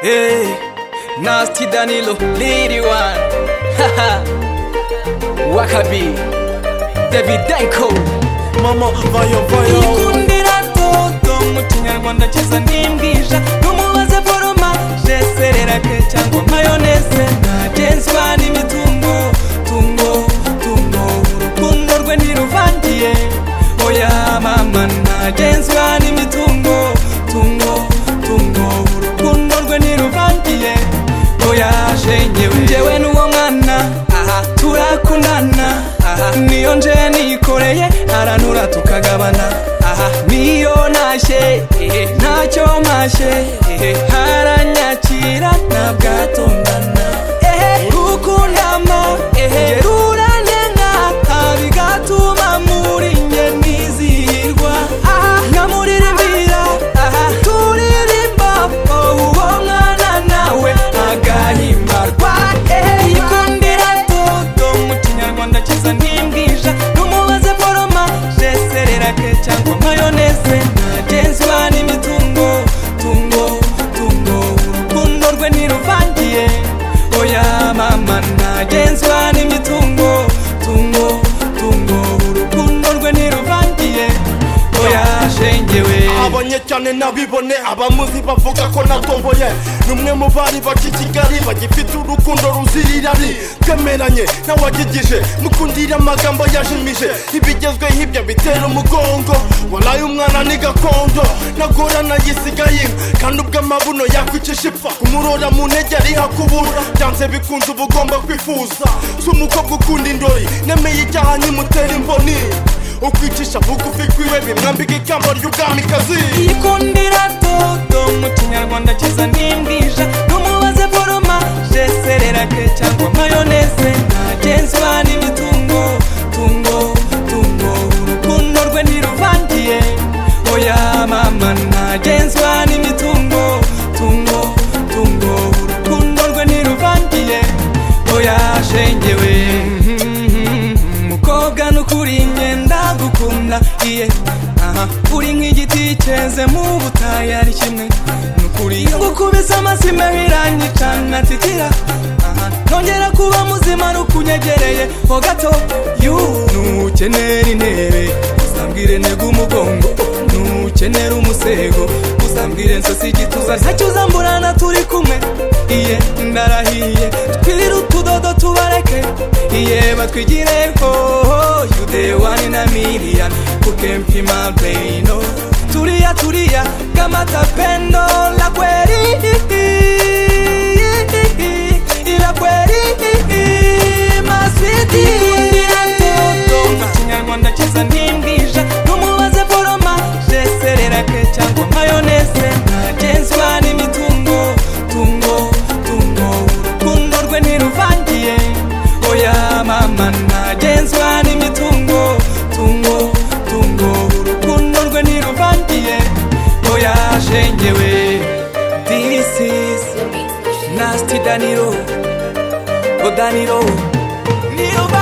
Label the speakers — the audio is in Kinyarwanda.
Speaker 1: Hey, Nasty Danilo, Lady One, haha, Wakabi, David Danko,
Speaker 2: mama vayo vayo
Speaker 1: Ikundira Toto, mu kinyarwanda cyiza n'imbwija, n'umubaze foromaje, sererake cyangwa mayoneze, ntagenzwa n'imitungo, tungo, tungo, urukundo rwe ntiruvangiye, oya mama, ntagenzwa n'imitungo, tungo, tungo, urukundo rwe ntiruvangiye, oya shenyewe, njyewe n'uwo mwana, aha turakundana, aha niyo nje nikoreye, arantura tukagabana, aha niyo ntashye, ehe, ntacyo mpashye, ehe, haranyakira, ntabwo atongana, ehe, urukundama, ehe, ruranenga, bigatuma muri njye nizihirwa, aha, nkamuririmbira, aha, turirimba, oh, uwo mwana nawe agahimbarwa, ehe, ikundira toto, mu kinyarwanda cyiza n'imbwija, n'umubaze foroma, jeserera ke cyangwa mayoneze, ntagenzwa n'imitungo, tungo, tungo, urukundo rwe ntiruvangiye, oya mama, ntagenzwa n'imitungo, tungo, tungo, urukundo rwe ntiruvangiye, oya shengewe.
Speaker 2: abonye cyane nabibone abamuzi bavuga ko natomboye numwe mu bari baca i kigali bagifite urukundo ruzira irari twemeranye nawagigije mukundira amagambo yajimije ibigezweho ibyo bitera umugongo waraye umwana ni gakondo nagorana yisigaye kandi ubwo amabuno yakwicisha ipfa kumurora mu ntege ariho akubura byanze bikunze uba ugomba kwifuza si umukobwa ukunda indori nemeye icyaha nkimutera imboni ukwicisha bugufi kwiwe bimwambika ikamba ry'ubwamikazi
Speaker 1: yikundira toto mu kinyarwanda cyiza n'imbwija n'umubaze foroma jeserera ke cyangwa mayoneze ntagenzwa n'imitungo tungo tungo urukundo rwe ntiruvangiye oya mama ntagenzwa n'imitungo tungo tungo urukundo rwe ntiruvangiye oya shengewe mukobwa n'ukuri ngenda gukunda iye aha uri nk'igiti cyeze mu butayu ari kimwe n'ukuri iyo gukubise amasi meho iranyicana titira aha nongera kuba muzima rukunyegereye ho gato yu nukenera intebe uzambwire ntega umugongo nukenera umusego uzambwire nsasi igituza ntacyo uzamburana turi kumwe iye ndarahiye twirire utudodo tubareke iye batwigireho yudewani na miliyani kukempima beino tulia tulia kama tapendo la kweli ila kweli maswiti Nikundira toto mu kinyarwanda cyiza ntimbwija n'umubaze foroma jeserera ke cyangwa mayoneze ntagenzwa n'imitungo tungo tungo urukundo rwe ntiruvangiye oya mama ntagenzwa n'imitungo tungo tungo urukundo rwe ntiruvangiye oya shengewe this is nasty daniro odaniro niruva